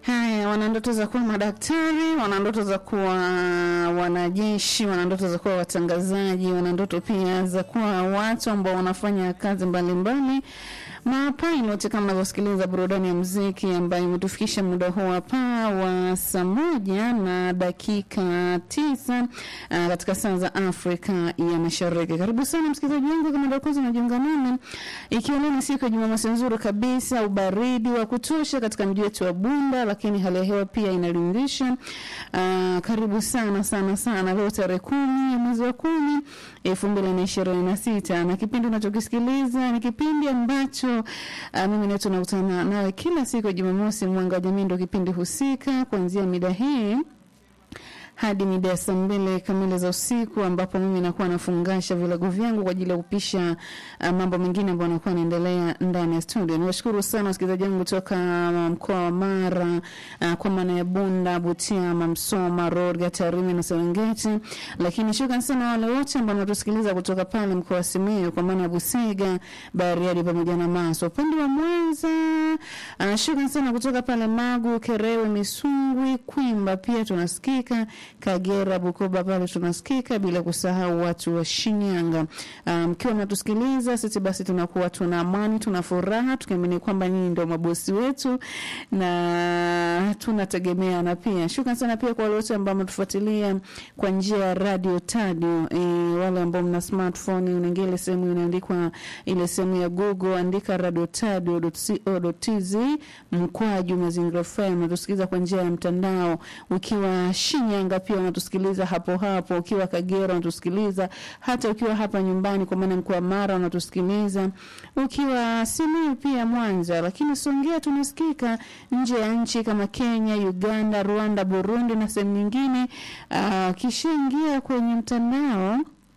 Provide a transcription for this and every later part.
Haya, wana ndoto za kuwa madaktari, wana ndoto za kuwa wanajeshi, wana ndoto za kuwa watangazaji, wana ndoto pia za kuwa watu ambao wanafanya kazi mbalimbali mapilot kama mnavyosikiliza burudani ya muziki ambayo imetufikisha muda huu hapa wa saa moja na dakika tisa uh, katika saa za Afrika ya Mashariki. Karibu sana msikilizaji wangu, kama ndio kwanza unajiunga nami, ikiwa leo ni siku ya Jumamosi nzuri kabisa, ubaridi wa kutosha katika mji wetu wa Bunda, lakini hali ya hewa pia inaridhisha. Uh, karibu sana sana sana, leo tarehe kumi ya mwezi wa kumi elfu mbili na ishirini na sita na kipindi unachokisikiliza ni kipindi ambacho uh, mimi naitwa nakutana nawe kila siku ya Jumamosi. Mwanga wa Jamii ndio kipindi husika kuanzia mida hii hadi mida ya saa mbili kamili za usiku ambapo mimi nakuwa nafungasha vilago vyangu kwa ajili ya kupisha uh, mambo mengine ambayo nakuwa yanaendelea ndani ya studio. Niwashukuru sana wasikilizaji wangu kutoka mkoa wa Mara uh, kwa maana ya Bunda, Butiama, Msoma, Rorya, Tarime na Serengeti, lakini shukrani sana wale wote ambao wanatusikiliza kutoka pale mkoa wa Simiyu kwa maana ya Busega, Bariadi pamoja na Maswa. Upande wa Mwanza uh, shukrani sana kutoka pale Magu, Kerewe, Misungwi, Kwimba pia tunasikika Kagera, Bukoba pale tunasikika, bila kusahau watu wa Shinyanga. Mkiwa um, mnatusikiliza sisi, basi tunakuwa tuna amani, tuna furaha, tukiamini kwamba nyinyi ndio mabosi wetu na tunategemeana pia. Shukrani sana pia kwa wale wote ambao mnatufuatilia kwa njia ya radio tadio. E, wale ambao mna smartphone, unaingia ile sehemu inaandikwa ile sehemu ya Google, andika radiotadio.co.tz mkwaju mazingira FM, mnatusikiliza kwa njia ya mtandao ukiwa Shinyanga pia unatusikiliza hapo hapo, ukiwa Kagera unatusikiliza, hata ukiwa hapa nyumbani, kwa maana mkoa Mara unatusikiliza, ukiwa Simiyu pia Mwanza, lakini Songea tunasikika nje ya nchi kama Kenya, Uganda, Rwanda, Burundi na sehemu nyingine. Uh, kishaingia kwenye mtandao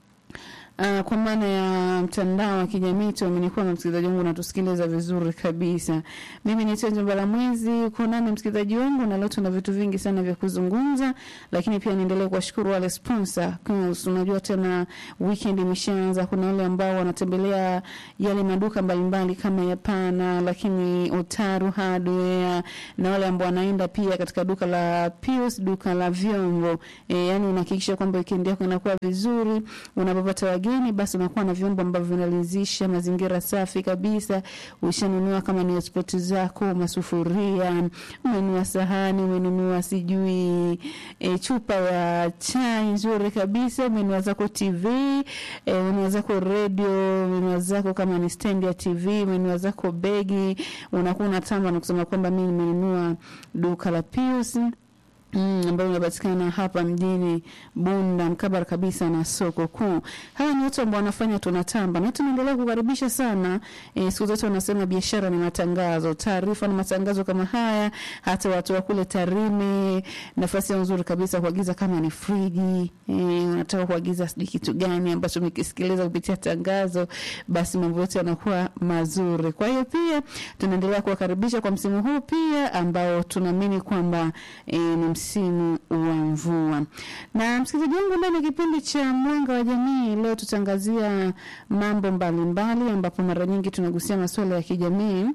Uh, kwa maana ya mtandao wa kijamii tuamenikuwa na msikilizaji wangu unatusikiliza vizuri kabisa. Mimi ni Tenjo Balamwezi, uko nami msikilizaji wangu, na leo tuna vitu vingi sana vya kuzungumza, lakini pia niendelee kuwashukuru wale sponsor. Unajua tena weekend imeshaanza, kuna wale ambao wanatembelea yale maduka mbalimbali kama Yapana, lakini Otaru Hardware, na wale ambao wanaenda pia katika duka la Pius, duka la vyombo. E, yani unahakikisha kwamba weekend yako inakuwa vizuri, unapopata wageni basi unakuwa na vyombo ambavyo vinalizisha mazingira safi kabisa. Ushanunua kama ni spoti zako, masufuria, umenunua sahani, umenunua sijui e, chupa ya chai nzuri kabisa, umenunua zako TV, e, umenunua zako radio, umenunua zako kama ni stand ya TV, umenunua zako begi, unakuwa unatamba na kusema kwamba mimi nimenunua duka la Pius Mm, ambayo inapatikana hapa mjini Bunda mkabara kabisa na soko kuu. Hawa ni watu ambao wanafanya tunatamba na tunaendelea kukaribisha sana. E, siku zote wanasema biashara ni matangazo, taarifa na matangazo kama haya. Hata watu wa kule Tarime, nafasi nzuri kabisa kuagiza kama ni friji, e, unataka kuagiza sijui kitu gani ambacho umekisikiliza kupitia tangazo, basi mambo yote yanakuwa mazuri. Kwa hiyo pia tunaendelea kuwakaribisha kwa msimu huu pia ambao tunaamini kwamba e, ni msimu wa mvua. Na msikilizaji wangu, ndani ya kipindi cha Mwanga wa Jamii leo tutangazia mambo mbalimbali mbali, ambapo mara nyingi tunagusia masuala ya kijamii.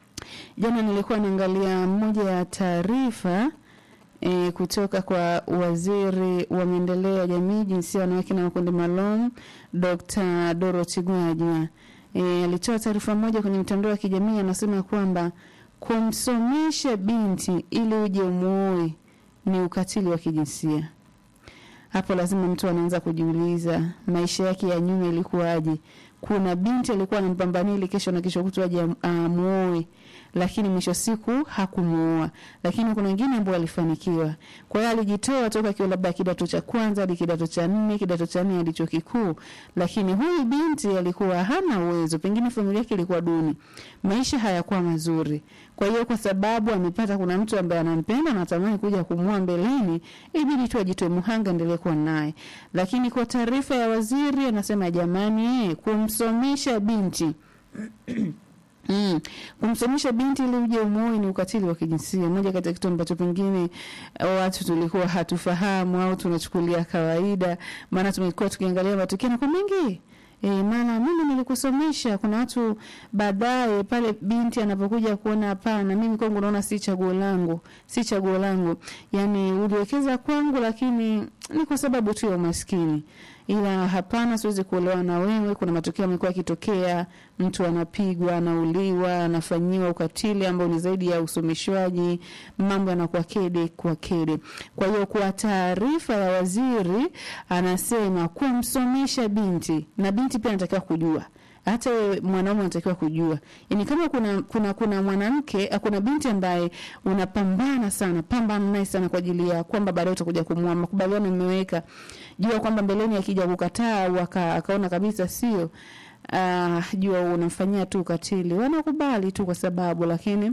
Jana nilikuwa naangalia moja ya taarifa E, kutoka kwa waziri wa maendeleo ya jamii, jinsia, wanawake na makundi maalum Dr. Dorothy Gwajima e, alitoa taarifa moja kwenye mitandao ya kijamii, anasema kwamba kumsomesha binti ili uje umuoe ni ukatili wa kijinsia. Hapo lazima mtu anaanza kujiuliza maisha yake ya nyuma ilikuwaje? Kuna binti alikuwa anampambania ili kesho na kesho kutwa aje amuoe, lakini mwisho siku hakumuoa. Lakini kuna wengine ambao walifanikiwa. Kwa hiyo alijitoa toka akiwa labda kidato cha kwanza hadi kidato cha nne, kidato cha nne hadi chuo kikuu, lakini huyu binti alikuwa hana uwezo, pengine familia yake ilikuwa duni, maisha hayakuwa mazuri. Kwa hiyo kwa sababu amepata kuna mtu ambaye anampenda na anatamani kuja kumuoa mbeleni, ibidi tu ajitoe muhanga, endelee kuwa naye. Lakini kwa taarifa ya waziri anasema jamani, eh, kumsomesha binti Mm. Kumsomesha binti ili uje umuoe ni ukatili wa kijinsia. Moja kati ya kitu ambacho pengine watu tulikuwa hatufahamu au tunachukulia kawaida, maana tumekuwa tukiangalia matukio na kwa mengi E, maana mimi nilikusomesha. Kuna watu baadaye pale binti anapokuja kuona hapana, mimi kwangu naona si chaguo langu, si chaguo langu, yani uliwekeza kwangu, lakini ni kwa sababu tu ya umaskini ila hapana, siwezi kuolewa na wewe. Kuna matukio yamekuwa yakitokea, mtu anapigwa, anauliwa, anafanyiwa ukatili ambao ni zaidi ya usomeshwaji, mambo yanakuwa kede kwa kede. Kwa hiyo kwa taarifa ya waziri anasema kumsomesha binti na binti pia anatakiwa kujua hata wewe mwanaume unatakiwa kujua, yani kama kuna kuna kuna mwanamke kuna binti ambaye unapambana sana, pambana naye sana kwa ajili ya kwamba baadaye utakuja kumwoa, makubaliano mmeweka, jua kwamba mbeleni akija kukataa au akaona kabisa sio, uh, jua unamfanyia tu ukatili, wanakubali tu kwa sababu lakini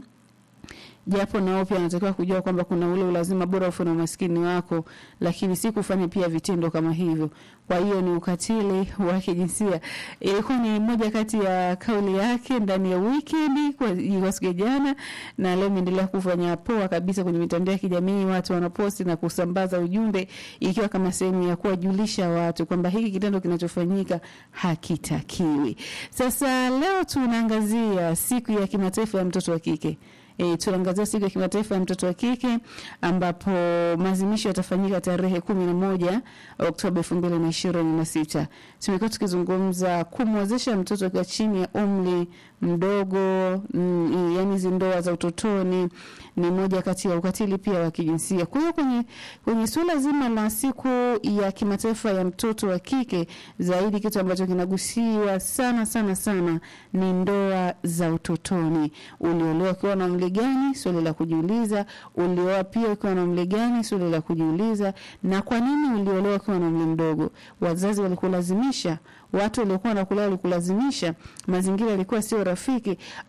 japo nao pia anatakiwa kujua kwamba kuna ule ulazima bora ufe na umaskini wako, lakini si kufanya pia vitendo kama hivyo. Kwa hiyo ni ukatili wa kijinsia. Ilikuwa ni moja kati ya kauli yake ndani ya weekend kwa, kwa siku jana, na leo imeendelea kufanya poa kabisa kwenye mitandao ya kijamii. Watu wanaposti na kusambaza ujumbe, ikiwa kama sehemu ya kuwajulisha watu kwamba hiki kitendo kinachofanyika hakitakiwi. Sasa leo tunaangazia siku ya kimataifa ya mtoto wa kike. E, tunaangazia siku ya kimataifa ya mtoto wa kike ambapo maadhimisho yatafanyika tarehe kumi na moja Oktoba elfu mbili na ishirini na sita. Tumekuwa tukizungumza kumwezesha mtoto akiwa chini ya umri mdogo mm, yani hizi ndoa za utotoni ni moja kati ya ukatili pia wa kijinsia. Kwa hiyo kwenye, kwenye suala zima la siku ya kimataifa ya mtoto wa kike, zaidi kitu ambacho kinagusiwa sana sana sana ni ndoa za utotoni. Uliolewa ukiwa na umri gani? Swali la kujiuliza. Ulioa pia ukiwa na umri gani? Swali la kujiuliza. Na kwa nini uliolewa ukiwa na umri mdogo? Wazazi walikulazimisha? Watu waliokuwa wanakulea walikulazimisha? Mazingira yalikuwa sio rafiki?